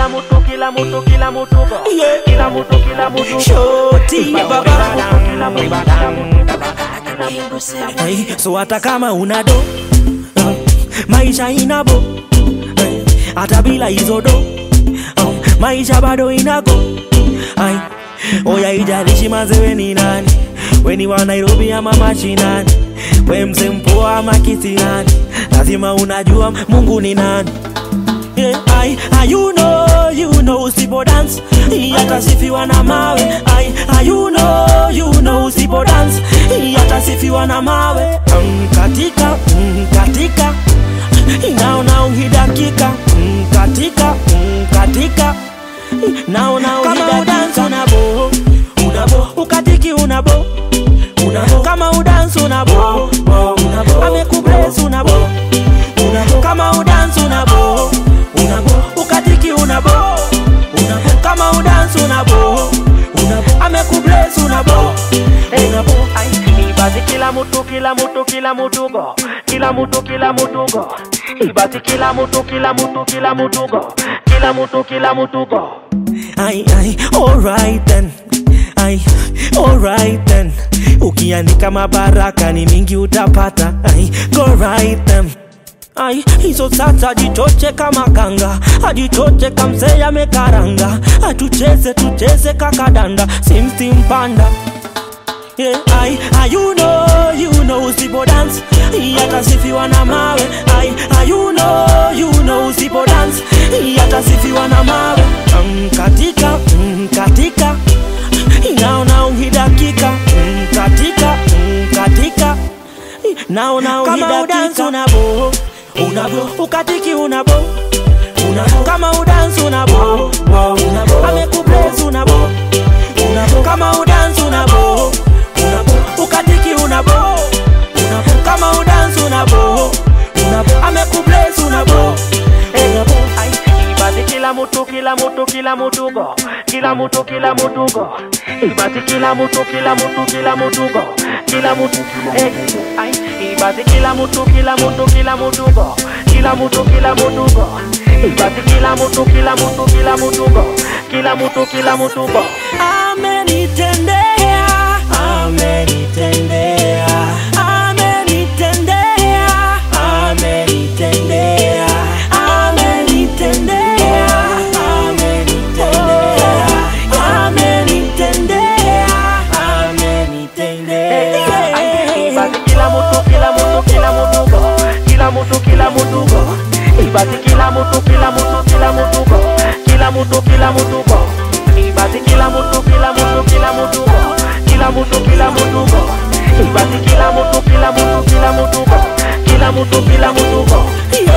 kila mtu kila mtu kila mtu go Yeah. kila mtu kila mtu go Shoti baba kila mtu kila mtu hey, so hata kama una do uh, maisha inabo hey, hata bila hizo do uh, maisha bado inago ay, oya ijalishi mazewe ni nani weni wa nairobi ama mashinani we mse mpoa ama kisinani lazima unajua mungu ni nani Yeah, I, I, you know, you know usipo dance yatasifiwa na mawe I, I, you know, you know usipo dance yatasifiwa na mawe mm, katika mm, katika naona uhidakika mm, katika mm, katika naona kama udansi unabo unabo ukatiki unabo unabo kama udansi unabo unabo amekubless unabo unabo kama udansi unabo unabo ukatiki unabo unabo kama udansi unabo unabo amekubless unabo unabo Ai, ibati kila mtu kila mtu kila mtu go kila mtu kila mtu go ibati kila mtu kila mtu kila mtu go kila mtu kila mtu go Ai, ai, alright then. Ai, alright then. Ukiandika mabaraka ni mingi utapata. Ai, go right then. Ai, hizo sasa jichoche kama kanga, ajichoche kamse amekaranga, atucheze tucheze kakadanda, simsi mpanda Yeah, I, I, you know, you know usipo dance yatasifiwa na mawe I, I, you know, you know usipo dance yatasifiwa na mawe mm, katika mm, katika naona uhidakika mm, katika mm, katika naona uhidakika unabo unabo ukatiki unabo unabo kama udansi unabo unabo amekubless unabo unabo kama udansi unabo unabo ukatiki unabo unabo kama udansi unabo unabo amekubless unabo unabo Ai, ibati kila mtu kila mtu kila mtu go kila mtu kila mtu go ibati kila mtu kila mtu kila mtu go kila mtu eh ai ibati kila mtu kila mtu kila mtu go kila mtu kila mtu go ibati kila mtu kila mtu kila mtu go kila mtu kila mtu go amenitendea amenitendea amenitendea amenitendea amenitendea amenitendea amenitendea Ai, amenitendea ibati kila mtu kila mtu kila mtu go kila mtu kila mtu go ibati kila mtu kila mtu kila mtu go kila mtu kila mtu go ibati kila mtu kila mtu kila mtu go kila mtu kila mtu go ibati kila mtu kila mtu kila mtu go kila mtu kila mtu go Yeah.